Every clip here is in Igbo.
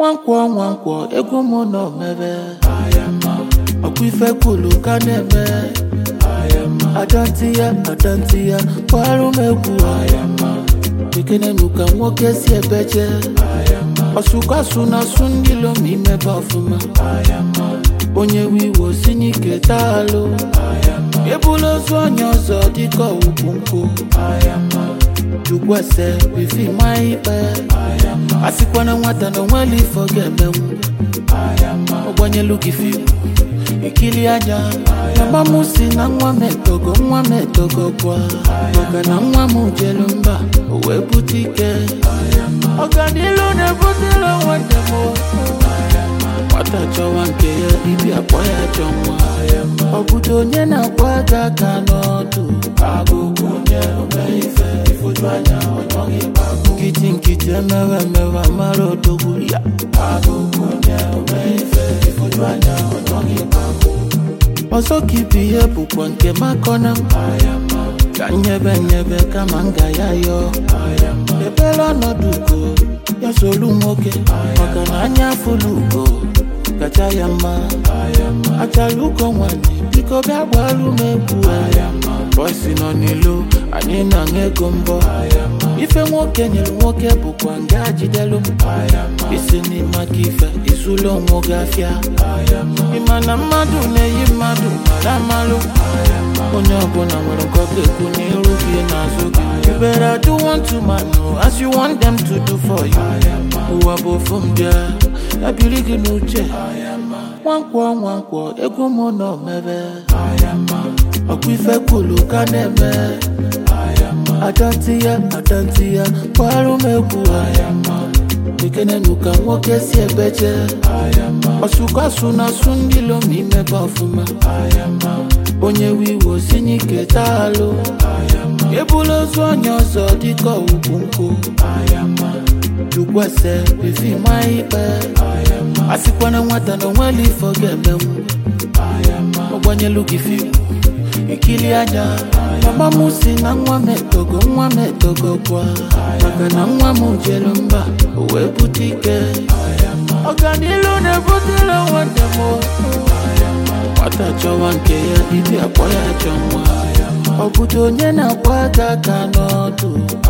nwankwọ nwankwọ egwu m nọ mebe ọkwa ife kwulu ka na-eme adanti ya adanti ya kwarụ m egwu ekenenu ka nwoke si ebeje ọsụkwasu na asụ ndị lom imebe ọfụma onye wiwo si n'ike taalụ ebula ozu onye ọzọ dịka ugwu nkwụ jugwese bifi ma ikpe asịkwana nwata na onweli ifo ga-emenwu ọgbanyelu gị fimu ikili anya mama m si na nwa m etogo nwa m etogo gwa maka na nwa m jelu mba o wee bute ike ọganilu na-ebutela nwanne m nwata chọwa nke ya ibi akpọ ya chọ nwa ọ bụdo onye na-akwa aka aka n'ọdụ nkịtị nkịtị emewe emewe mara odogwu ya ọzọ ka ibu ihe bụkwa nke makọna m ka nyebe nyebe kama m ga ya yọọ ebere ọnọdụ ugo ya solu nwoke maka na anya afụlụ ugo kacha ya mma achara ugo nwanyị biko bịa gbaru m egwu bọsi nọ n'ilo anyị na-aṅụ ego mbọ ife nwoke nyere nwoke bụkwa nga jidelu m isi n'ịmaka ife izulu onwe gị afịa ịma na mmadụ na-eyi mmadụ mara amalụ onye ọbụla nwere nke ọ ga-ekwu n'iru gị n'azụ gị you better do one to man as you want them to do for you ụwa bụ ofu m bịa ya biri gị n'uche nwankwọ nwankwọ egwu m nọ mebe ọkwa ife kwulu ka na-eme adanti ya adanti ya kwarụ m egwu ekenenu ka nwoke si ebeje ọsụkwasu na asụ ndị lom imebe ọfụma onye wiwo si n'ike taalụ ebula ozu onye ọzọ dịka ugwu nkwụ jukwese bifi ma ikpe asịkwana nwata na onweli ifo ga-emenwu ọgbanyelu gị fimu ikili anya mama m si na nwa m etogo nwa m etogo gwa maka na nwa m jelu mba o wee bute ike ọganilu na-ebutela nwanne m nwata chọwa nke ya ibi akpọ ya chọ nwa ọ bụdo onye na-akwa aka aka n'ọdụ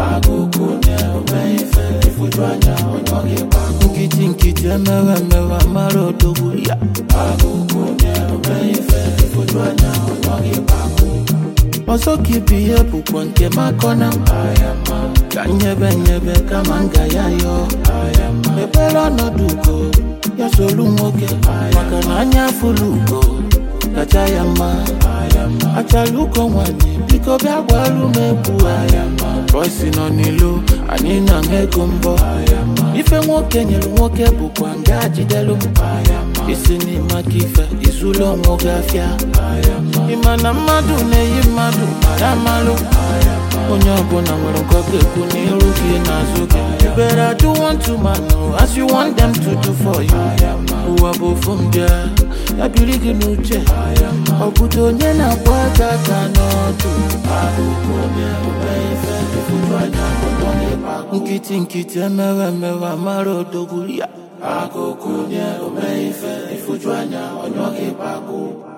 nkịtị nkịtị emewe emewe mara odogwu ya ọzọ ka ibu ihe bụkwa nke makọna m ka nyebe nyebe kama m ga ya yọọ ebere ọnọdụ ugo ya solu nwoke maka na anya afụlụ ugo kacha ya mma achara ugo nwanyị biko bịa gwaru m egwu bọsi nọ n'ilo anyị na-aṅụ ego mbọ ife nwoke nyere nwoke bụkwa nga jidelu m isi n'ịmaka ife izulu onwe gị afịa ịma na mmadụ na-eyi mmadụ mara amalụ onye ọbụla nwere nke ọ ga-ekwu n'iru gị n'azụ gị you better do one to man as you want them to do for you ụwa bụ ofu m bịa ya biri gị n'uche ọ bụdo onye na-agba aka aka n'ọdụ nkịtị nkịtị emewe emewe mara odogwu ya akụkụ nye ome ife ifuju anya onye ọ ga-ebe agụ